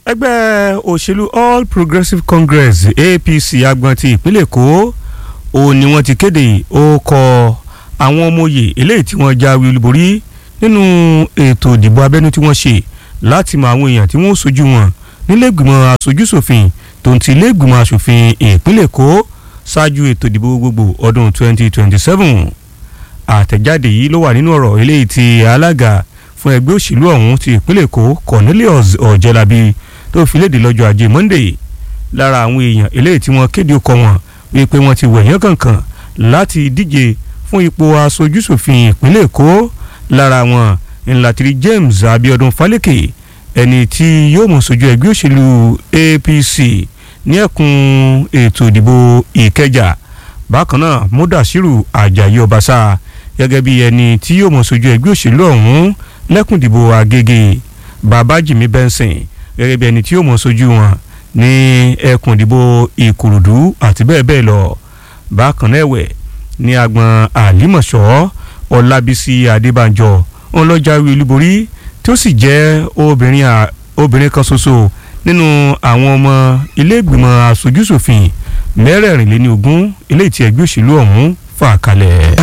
ẹgbẹ́ òṣèlú all progressives congress apc agbọn ti ìpínlẹ̀ èkó òun ni wọ́n ti kéde ó kọ àwọn ọmọ òye eléyìí tí wọ́n jáwé olúborí nínú ètò ìdìbò abẹ́nú tí wọ́n ṣe láti mọ àwọn èèyàn tí wọ́n sojú wọn nílẹ̀gbìmọ̀ aṣojúṣòfin tó ń ti ilé-ìgbìmọ̀ aṣòfin ìpínlẹ̀ èkó ṣáájú ètò ìdìbò gbogbo ọdún 2027 àtẹ̀jáde yìí ló wà nínú ọ̀rọ̀ eléyìí tí alága fún ẹgbẹ́ òṣèlú ọ̀hún ti ìpínlẹ̀ èkó cornelius ọ̀jẹ̀lábí tó fi léde lọ́jọ́ ajé monday lára àwọn èèyàn eléyìí tí wọ́n kéde ọkọ̀ wọn wípé wọ́n ti wẹ̀yán kankan láti díje fún ipò aṣojúṣòfin ìpínlẹ̀ èkó lára wọn ńlátìrí james abiodun faleke ẹni tí yóò mọ̀ sójú ẹgbẹ́ òṣèlú apc ní ẹkùn ètò ìdìbò ìkẹjà bákan náà mudasiru ajayi ọbaṣà gẹ́gẹ́ bí ẹni tí yóò mọ̀ sójú ẹgbẹ́ òṣèlú ọ̀hún lẹ́kùn ìdìbò àgègè babajimi benson gẹ́gẹ́ bí ẹni tí yóò mọ̀ sójú wọn ní ẹkùn ìdìbò ìkòròdú àti bẹ́ẹ̀ bẹ́ẹ̀ lọ bákan náà ẹ̀wẹ̀ ní agbọn àlímọ̀ṣọ́ ọlábísí adébánjọ ọlọ́jàwé olúborí tí ó sì jẹ́ obìnrin kan ṣoṣo nínú àwọn ọmọ ilé ìgbìmọ̀ aṣojúṣòfin mẹ́rẹ̀ẹ̀rìnléní ogún eléyìí tí ẹgbẹ́ òṣèlú ọ̀hún fà kalẹ̀.